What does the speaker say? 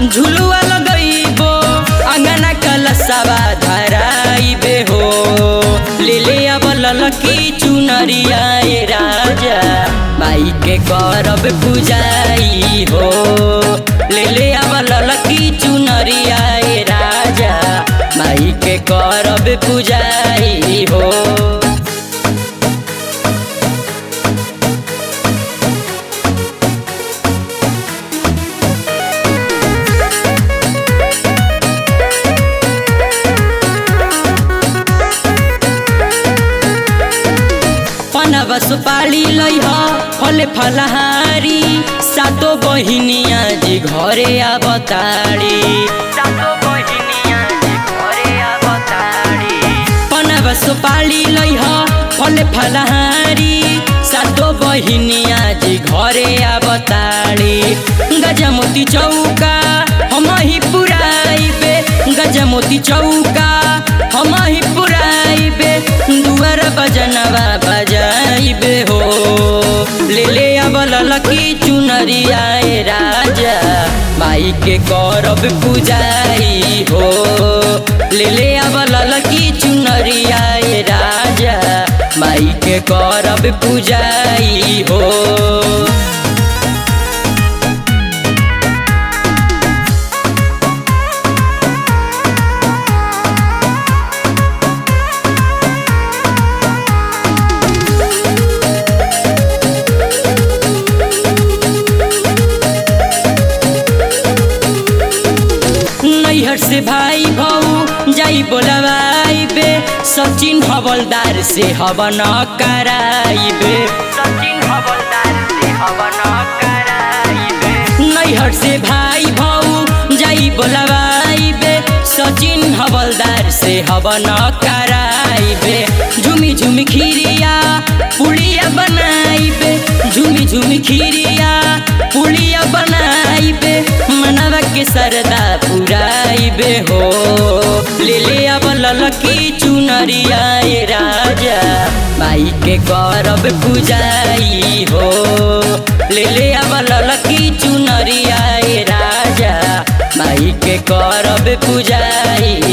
झुलुआ लगइबो अंगना कलसवा धराइबे हो ले ले अब ललकी चुनरिया ए राजा माई के करब पूजाई हो ले ले अब ललकी चुनरिया ए राजा माई के करब पूजाई हो पनब सुपाली लैह फले फलहारी सातो बहिनिया जी घरे अवतारी पनब सुपाली लैह फले फलहारी सातो बहिनिया जी घरे अवतारी गजमोती चौका हम ही पुराइबे गजमोती चौका हम ही पुराइबे दुआर बजनवा बजाइबे हो ले ले अब ललकी चुनरिया ए राजा माई के करब पूजाई हो ले ले अब ललकी चुनरिया ए राजा माई के करब पूजाई हो नैहर से भाई भौ जाई बोलवाइबे सचिन हवलदार से हवन कराइबे सचिन हवलदार से हवन कराइबे नैहर से भाई भौ जाई बोलवाइबे सचिन हवलदार से हवन कराइबे झुमी झुमी खीरिया पुड़िया बनाइबे झुमी झुमी खीरिया पुड़िया बनाइबे मनवा के सरदा पुराइबे हो ले ले अब ललकी चुनरिया ए राजा माई के करब पूजाई हो ले ले अब ललकी चुनरिया ए राजा माई के करब पूजाई